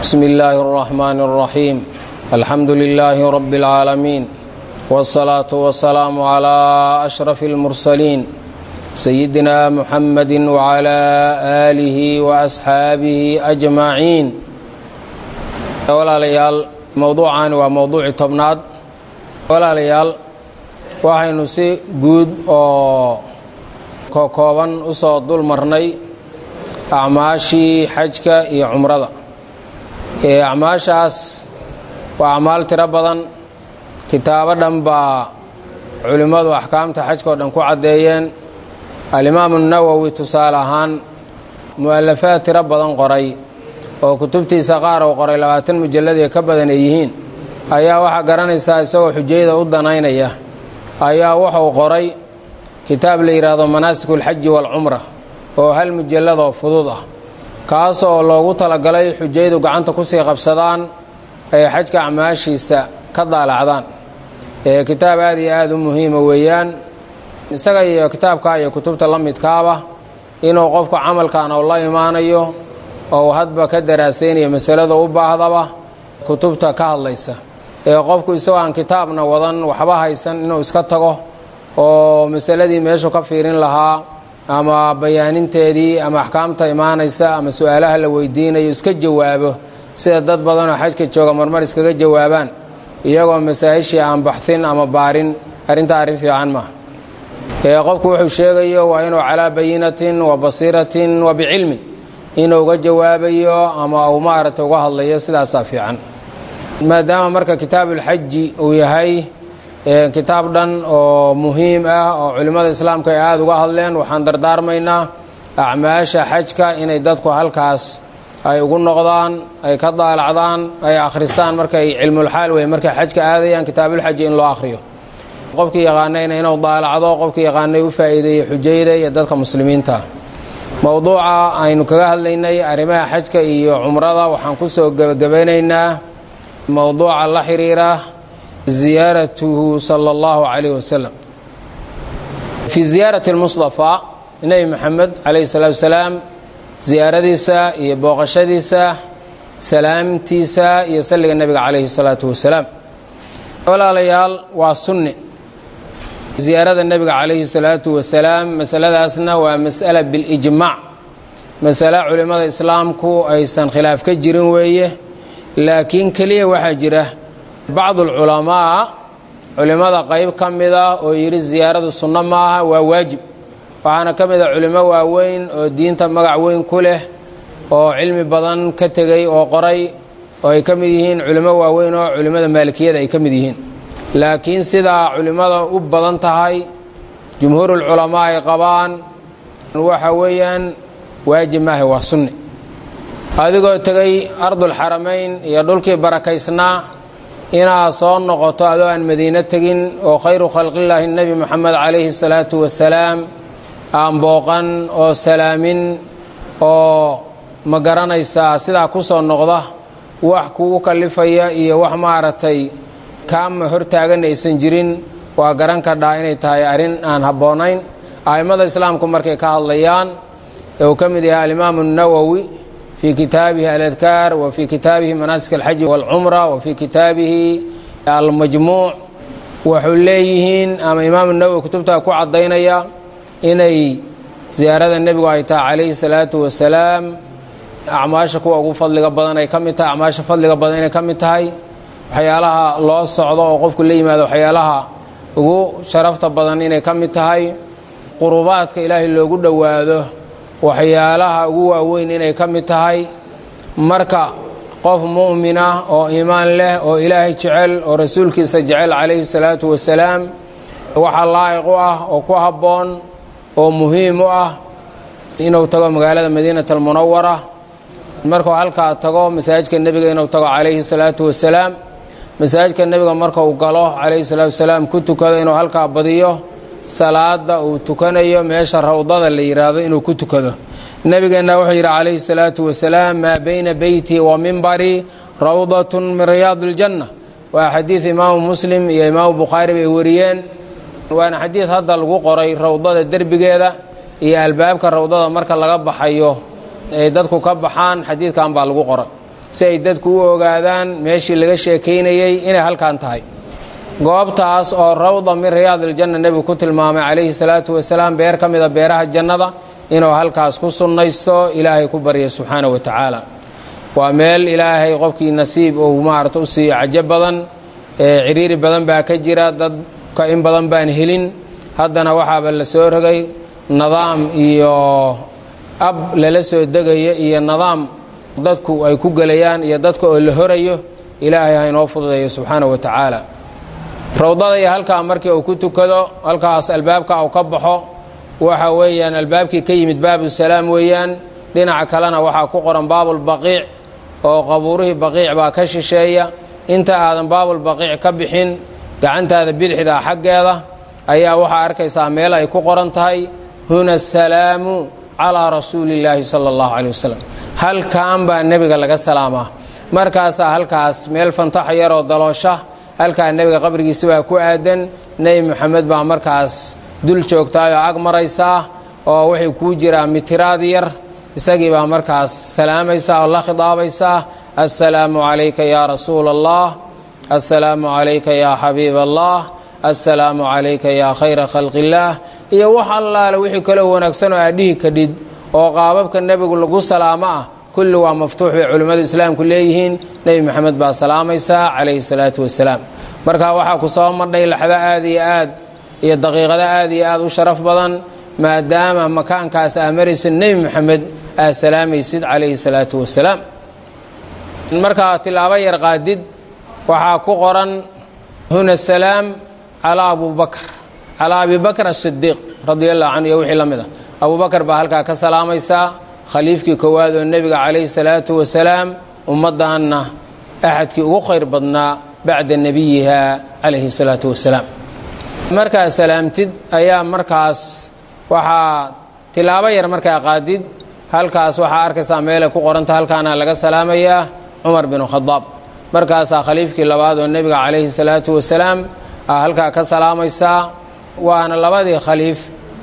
بسم الله الرحمن الرحيم الحمد لله رب العالمين والصلاة والسلام على أشرف المرسلين سيدنا محمد وعلى آله وأصحاabه أجمعين walaalayaal mowduucan waa mowduuci tobnaad walaalayaal waxaynu si guud oo kokooban usoo dul marnay acmaashii xajka iyo cumrada acmaashaas waa acmaal tiro badan kitaabo dhan baa culimmadu axkaamta xajka oo dhan ku caddeeyeen alimaamu nawowi tusaale ahaan mu'alafaad tiro badan qoray oo kutubtiisa qaar uu qoray labaatan mujallad ee ka badan ay yihiin ayaa waxaa garanaysaa isagoo xujayda u danaynaya ayaa wuxuu qoray kitaab la yidhaahdo manaasik ulxaji waalcumra oo hal mujalladoo fudud ah kaas oo loogu talagalay xujaydu gacanta kusii qabsadaan ay xajka acmaashiisa ka daalacdaan ee kitaab aad iyo aada u muhiima weeyaan isaga iyo kitaabka iyo kutubta la midkaaba inuu qofku camalkan oo la imaanayo oo hadba ka daraasaynayo masalada u baahdaba kutubta ka hadlaysa ee qofku isagoo aan kitaabna wadan waxba haysan inuu iska tago oo masaladii meeshu ka fiirin lahaa ama bayaaninteedii ama axkaamta imaanaysa ama su-aalaha la weydiinayo iska jawaabo sida dad badanoo xajka jooga marmar iskaga jawaabaan iyagoo masaa-ishii aan baxin ama baarin arrintaa arrin fiican maaha ee qofku wuxuu sheegayo waa inuu calaa bayinatin wa basiiratin wa bicilmin inuu uga jawaabayo ama uu maaragtay uga hadlayo sidaasaa fiican maadaama marka kitaabulxaji uu yahay kitaab dhan oo muhiim ah oo culimmada islaamka ay aada uga hadleen waxaan dardaarmaynaa acmaasha xajka inay dadku halkaas ay ugu noqdaan ay ka daalacdaan ay akhristaan markay cilmulxaal wey markay xajka aadayaan kitaabulxaji in loo akhriyo qofkii yaqaanayna inuu daalacdo qofkii yaqaanay u faa'iideeyo xujayda iyo dadka muslimiinta mowduuca aynu kaga hadlaynay arrimaha xajka iyo cumrada waxaan ku soo gebagabeynaynaa mowduuca la xiriira ziyaaratuhu sala allahu calayh wasalam fii ziyaarati lmustafa nebi maxamed calayhi salaatu wasalaam ziyaaradiisa iyo booqashadiisa salaamtiisa iyo salliga nebiga calayhi salaatu wasalaam walaalayaal waa sunne ziyaarada nebiga calayhi salaatu wasalaam masaladaasna waa mas'ala bilijmaac masale culimmada islaamku aysan khilaaf ka jirin weeye laakiin keliya waxaa jira bacdu alculamaa culimmada qayb ka mida oo yidhi ziyaaradu sunno maaha waa waajib waxaana ka mid a culimo waaweyn oo diinta magac weyn ku leh oo cilmi badan ka tegey oo qoray oo ay ka mid yihiin culimo waaweyn oo culimmada maalikiyada ay ka mid yihiin laakiin sidaa culimmada u badan tahay jumhuurulculamaa ay qabaan waxa weeyaan waajib maaha waa sunni adigoo tegay ardulxaramayn iyo dhulkii barakaysnaa inaad soo noqoto adoo aan madiino tegin oo khayru khalqillaahi nebi moxamed calayhi salaatu wasalaam aan booqan oo salaamin oo ma garanaysaa sidaa ku soo noqda wax kugu kallifaya iyo wax maaragtay kaama hortaagan aysan jirin waa garan kadhaa inay tahay arrin aan habboonayn a'immada islaamku markay ka hadlayaan ee uu ka mid yahay alimaamu nawowi fii kitaabihi aladkaar wa fii kitaabihi manaasik alxaji waalcumra wa fii kitaabihi almajmuuc waxuu leeyihiin ama imaamu nawowi kutubtaa ku caddaynaya inay ziyaarada nebigu ay tahay calayhi salaatu wasalaam acmaasha kuwa ugu fadliga badan ay ka mid tahay acmaasha fadliga badan inay ka mid tahay waxyaalaha loo socdo oo qofku la yimaado waxyaalaha ugu sharafta badan inay ka mid tahay qurubaadka ilaahay loogu dhowaado waxyaalaha ugu waaweyn inay ka mid tahay marka qof mu'mina oo iimaan leh oo ilaahay jecel oo rasuulkiisa jecel calayhi salaatu wasalaam waxaa laa'iq u ah oo ku habboon oo muhiim u ah inuu tago magaalada madiinat almunawara markuu halkaa tago masaajidka nebiga inuu tago calayhi salaatu wasalaam masaajidka nebiga marka uu galo calayhi salaatu wasalaam ku tukado inuu halkaa badiyo salaada uu tukanayo meesha rawdada la yidhaahdo inuu ku tukado nebigeenna wuxuu yidhi calayhi salaatu wasalaam maa bayna beyti wa mimbarii rawdatun min riyaadi iljanna waa xadiid imaamu muslim iyo imaamu bukhaari bay wariyeen waana xadiid hadda lagu qoray rawdada derbigeeda iyo albaabka rawdada marka laga baxayo ay dadku ka baxaan xadiidkan baa lagu qoray si ay dadku u ogaadaan meeshii laga sheekaynayey inay halkan tahay goobtaas oo rawda min riyaadiljanna nebigu ku tilmaamay calayhi salaatu wasalaam beer ka mida beeraha jannada inuu halkaas ku sunnaysto ilaahay ku barya subxaana wa tacaala waa meel ilaahay qofkii nasiib uu maarata u siiyo cajo badan ciriiri badan baa ka jira dadka in badan baan helin haddana waxaaba la soo rogay nidaam iyo ab lala soo degayo iyo nidaam dadku ay ku gelayaan iyo dadka oo la horayo ilaahay ha inoo fududeeyo subxaana wa tacaala rawdada iyo halkaa markii uu ku tukado halkaas albaabka uu ka baxo waxa weeyaan albaabkii ka yimid baabusalaam weeyaan dhinaca kalena waxaa ku qoran baabulbaqiic oo qabuurihii baqiic baa ka shisheeya inta aadan baabulbaqiic ka bixin gacantaada bidixda xaggeeda ayaa waxaa arkaysaa meel ay ku qoran tahay huna asalaamu calaa rasuulillaahi sala allahu caley wasalam halkan baa nebiga laga salaamaa markaasaa halkaas meel fantaxa yaroo daloosha halkaa nebiga qabrigiisa baa ku aadan nebi moxamed baa markaas dul joogtaayoo ag maraysaa oo waxay kuu jiraa mitiraad yar isagii baa markaas salaamaysaa oo la khidaabaysaa assalaamu calayka yaa rasuula allah assalaamu calayka yaa xabiib allah assalaamu calayka yaa khayra khalqillaah iyo wax allaale wixii kaloo wanaagsan oo aadhihi kadhid oo qaababka nebigu lagu salaamo ah kulli waa maftuux bay culimmadu islaamku leeyihiin nebi moxamed baa salaamaysaa calayhi salaatu wasalaam marka waxaa ku soo madhay laxdo aad iyo aad iyo daqiiqado aad iyo aad u sharaf badan maadaama makaankaas aa maraysid nebi moxamed aad salaamaysid calayhi salaatu wasalaam markaa tilaabo yar qaadid waxaa ku qoran huna salaam calaa abubakr calaa abi bakr asidiiq radia allahu canhu iyo wixii la mid ah abubakar baa halkaa ka salaamaysaa khaliifkii koowaad oo nebiga calayhi salaatu wasalaam ummaddaanna axadkii ugu khayr badnaa bacda nebiyiha calayhi salaatu wasalaam markaa salaamtid ayaa markaas waxaa tilaabo yar markaa qaadid halkaas waxaa arkaysaa meelay ku qoranta halkaana laga salaamayaa cumar binu khadaab markaasaa khaliifkii labaad oo nebiga calayhi salaatu wasalaam aa halkaa ka salaamaysaa waana labadii khaliif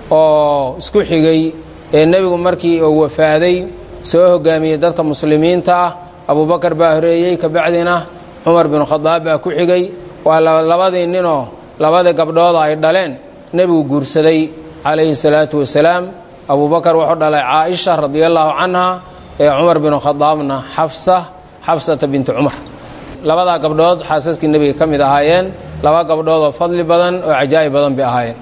oo isku xigay ee nebigu markii uu wafaaday soo hogaamiyey dadka muslimiinta ah abubakar baa horeeyey kabacdina cumar binu khadaab baa ku xigay waa labadii ninoo labadii gabdhooda ay dhaleen nebigu guursaday calayhi salaatu wasalaam abubakar wuxuu dhalay caaisha radia allaahu canha ee cumar binu khadaabna xafsa xafsata binti cumar labadaa gabdhood xaasaskii nebiga ka mid ahaayeen laba gabdhood oo fadli badan oo cajaa'ib badan bay ahaayeen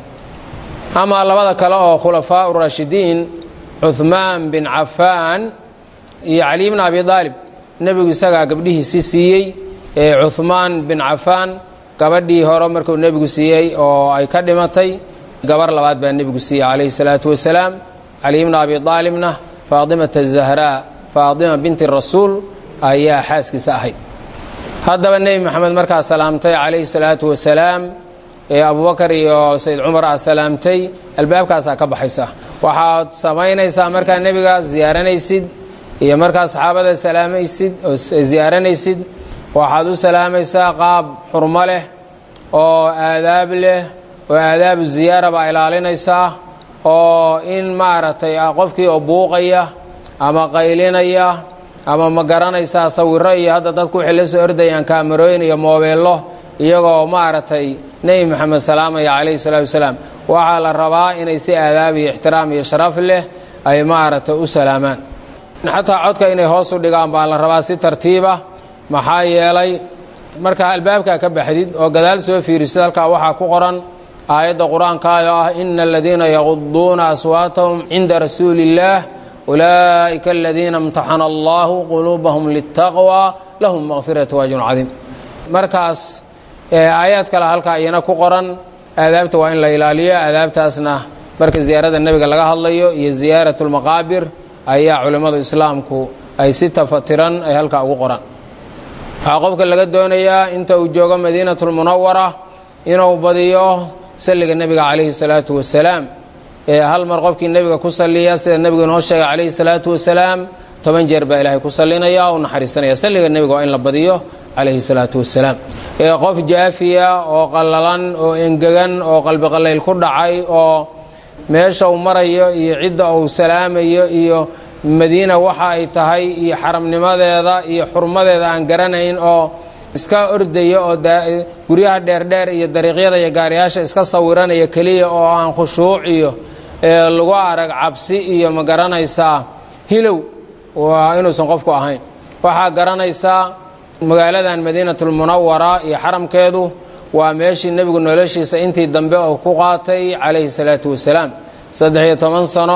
amaa labada kale oo khulafaa urashidiin cuhmaan bin cafaan iyo cali bn abi aalib nebigu isagaa gabdhihiisii siiyey ee cuhmaan bin cafaan gabadhii hore markuu nebigu siiyey oo ay ka dhimatay gabar labaad baa nebigu siiyey calayhi salaatu wasalaam cali bna abi aalibna faatimata zahraa faatima binti rasuul ayaa xaaskiisa ahayd haddaba nebi moxamed markaa salaamtay calayhi salaatu wasalaam ee abubakar iyo sayd cumar aa salaamtay albaabkaasaa ka baxaysa waxaad samaynaysaa markaa nebiga ziyaaranaysid iyo markaa saxaabada salaamaysid oo ziyaaranaysid waxaad u salaamaysaa qaab xurmo leh oo aadaab leh oo aadaabu ziyaara baa ilaalinaysaa oo in maaragtay qofkii oo buuqaya ama qaylinaya ama ma garanaysaa sawiro iyo hadda dadku waxay la soo ordayaan kaamarooyin iyo moobeello iyagoo maaragtay nebi moxamed salaamaya calayhi salaatu wasalaam waxaa la rabaa inay si aadaab iyo ixtiraam iyo sharaf leh ay maaragtay u salaamaan xataa codka inay hoos u dhigaan baa la rabaa si tartiiba maxaa yeelay markaa albaabkaa ka baxdid oo gadaal soo fiirisid halkaa waxaa ku qoran aayadda qur-aankaayoo ah ina aladiina yaquduuna aswaatahum cinda rasuuli illaah ulaa'ika aladiina imtaxana allahu quluubahum litaqwa lahum maqfiratu waajrun cadiim markaas aayaad kale halkaa iyana ku qoran aadaabta waa in la ilaaliyo aadaabtaasna marka ziyaarada nebiga laga hadlayo iyo ziyaarat lmaqaabir ayaa culimmadu islaamku ay si tafatiran ay halkaa ugu qoran waxaa qofka laga doonayaa inta uu joogo madiinatulmunawara inuu badiyo salliga nebiga calayhi salaatu wasalaam ee hal mar qofkii nebiga ku salliya sida nebigu inoo sheegay calayhi salaatu wasalaam toban jeer baa ilaahay ku sallinaya o u naxariisanaya salliga nebiga waa in la badiyo calayhi salaatu wasalaam ee qof jaafiya oo qallalan oo engegan oo qalbiqallayl ku dhacay oo meesha uu marayo iyo cidda uu salaamayo iyo madiina waxa ay tahay iyo xaramnimadeeda iyo xurmadeeda aan garanayn oo iska ordaya oo guryaha dheerdheer iyo dariiqyada iyo gaariyaasha iska sawiranaya keliya oo aan khushuuc iyo lagu arag cabsi iyo ma garanaysaa hilow waa inuusan qofku ahayn waxaa garanaysaa magaaladan madiinatulmunawara iyo xaramkeedu waa meeshii nebigu noloshiisa intii dambe oo ku qaatay calayhi salaatu wasalaam saddex iyo toban sano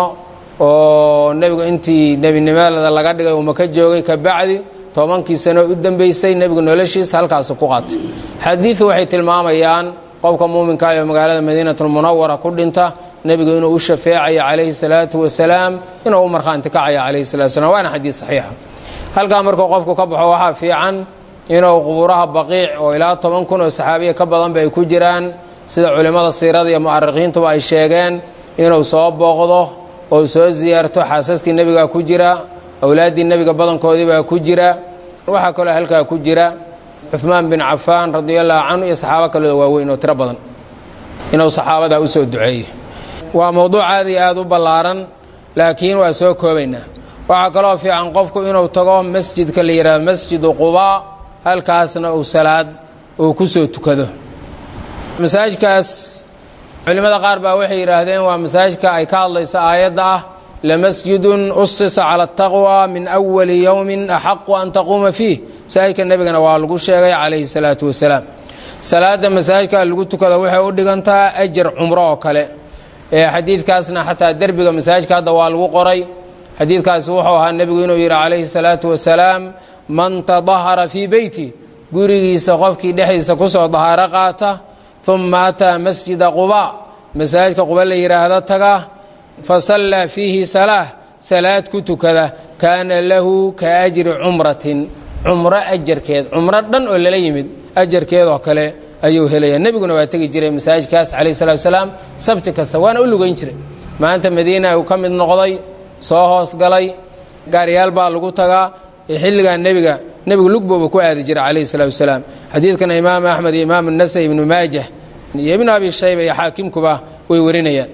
oo nebigu intii nebinimadada laga dhigay uu maka joogay ka bacdi tobankii sano u dambeysay nebigu noloshiisa halkaasu ku qaatay xadiidu waxay tilmaamayaan qofka muuminka ee magaalada madiinatulmunawara ku dhinta nebigu inuu u shafeecayo calayhi salaatu wasalaam inuu u markhaanti kacayo calayhi salatu wasalaam waana xadiid saxiixa halkaa markuu qofku ka baxo waxaa fiican inuu qubuuraha baqiic oo ilaa toban kun oo saxaabiya ka badanba ay ku jiraan sida culimmada siirada iyo mu'arikiintuba ay sheegeen inuu soo booqdo oo soo siyaarto xaasaskii nebigaa ku jira awlaaddii nebiga badankoodiibaa ku jira waxaa kaloo halkaa ku jira cuhmaan bin cafaan radiallahu canhu iyo saxaabo kaloo waaweyn oo tiro badan inuu saxaabadaa u soo duceeyo waa mowduuc aad iyo aad u ballaaran laakiin waa soo koobaynaa waxaa kaloo fiican qofku inuu tago masjidka la yidhahdo masjidu qubaa halkaasna uu salaad uu ku soo tukado masaajidkaas culimmada qaar baa waxay yidhaahdeen waa masaajidka ay ka hadlaysa aayadda ah lamasjidun usisa cala ataqwa min awali yowmin axaqu an taquuma fiih masaajidka nebigana waa lagu sheegay calayhi salaatu wasalaam salaada masaajidka lagu tukada waxay u dhigantaa ajar cumro oo kale xadiidkaasna xataa derbiga masaajidka hadda waa lagu qoray xadiidkaasi wuxuu ahaa nebigu inuu yidhi calayhi salaatu wasalaam man tadahara fii beyti gurigiisa qofkii dhexdiisa kusoo dahaaro qaata uma ataa masjida quba masaajidka quba la yidhaahdo taga fasallaa fiihi salaah salaad ku tukada kaana lahu ka ajri cumratin cumro ajarkeed cumro dhan oo lala yimid ajarkeedoo kale ayuu helaya nebiguna waa tegi jiray masaajidkaas calayhi salatu wasalaam sabti kasta waana u lugayn jiray maanta madiina uu ka mid noqday soo hoosgalay gaariyaal baa lagu tagaa xilligaa nebiga nebigu lugbooba ku aadi jira calayhi salatu wasalaam xadiidkana imaam axmed iyo imaam nasai ibnu maajah iyo ibnu abi shayba iyo xaakimkuba way warinayaan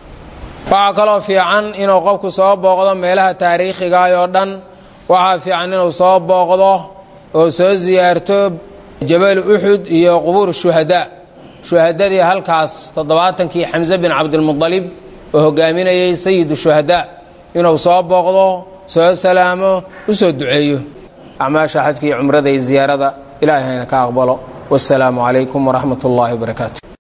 waxaa kaloo fiican inuu qofku soo booqdo meelaha taariikhigaah oo dhan waxaa fiican inuu soo booqdo oo soo siyaarto jabalu uxud iyo qubuur shuhadaa shuhadadii halkaas toddobaatankii xamse bin cabdilmudalib oo hogaaminayay sayidu shuhadaa inuu soo booqdo soo salaamo u soo duceeyo acmaasha xajka iyo cumrada iyo ziyaarada ilaahay hayna ka aqbalo wasalaamu calaykum waraxmat ullaahi wabarakaatu